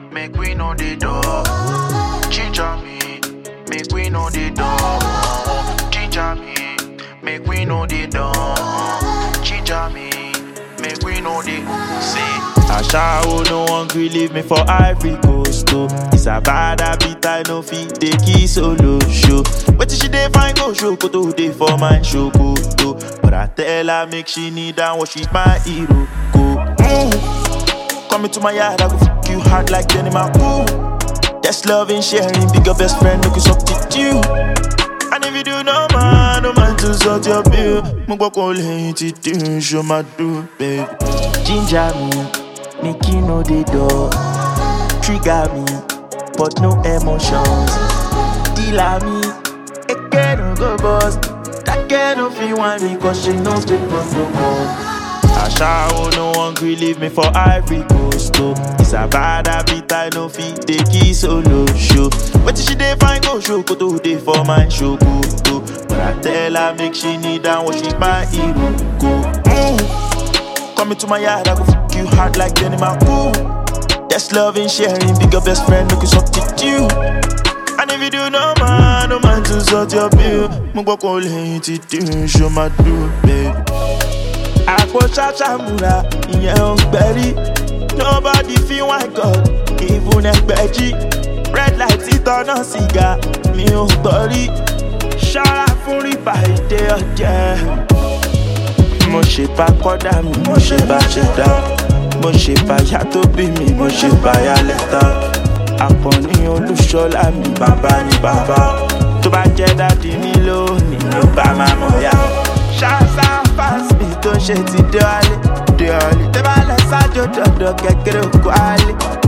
make we know the door. Ginger me, make we know the door. Ginger me, make we know the door. Ginger me, make we know the see. Ashawo no one gree leave me for Ivory Coast oh. It's a bad habit I no fit take it solo show. Wetin she dey find go show koto dey for my show koto. But I tell her make she kneel down worship my hero go. Mm. Come into my yard I go fuck you hard like Jenny Ooh. That's love and sharing, bigger best friend no can substitute. And if you do no man, no man to sort your bill. Mo gbọ́ kó lẹ́yìn tí dín ṣo máa dùn, babe. Ginger me, make you know the door. Trigger me, but no emotions. Dealer me, again no go bust. That girl no fit want me cause she knows the protocol. Ashawo no one gree leave me for Ivory Coast oh. It's a bad habit I no fit take it solo show. Wetin she dey find go show koto dey for my show koto. But I tell her make she kneel down worship my hero go. Mm. Come into my yard I go fuck you hard like Jenny Ooh. That's love and sharing, bigger best friend no can substitute. And if you do no man, no man to sort your bill. Mo gbọ́ kó lẹ́yìn tí dín ṣo máa dùn, babe. àpò ṣàṣàmùrà ìyẹn ò gbẹ̀rí nobody feel one god even ẹgbẹ̀jì red light ìtọ́nà sìgá mi ò gbọ́ rí ṣọ́ra fún rìbá ìdè ọ̀jẹ̀. mo ṣe bá kọ́dà mi mo ṣe bá ṣẹ̀dá mo ṣe bá yá tó bí mi mo ṣe bá yá lẹ́tà àpọ̀ní olúṣọlá mi bàbá ni bàbá tó bá jẹ́ dádì mi lónìí ló bá máa mọ̀ yá. ṣáṣá fásitì tó ṣe ti dé wálé dé wálé tẹ́ bá lọ sájò dọ̀dọ̀ kékeré òkú álé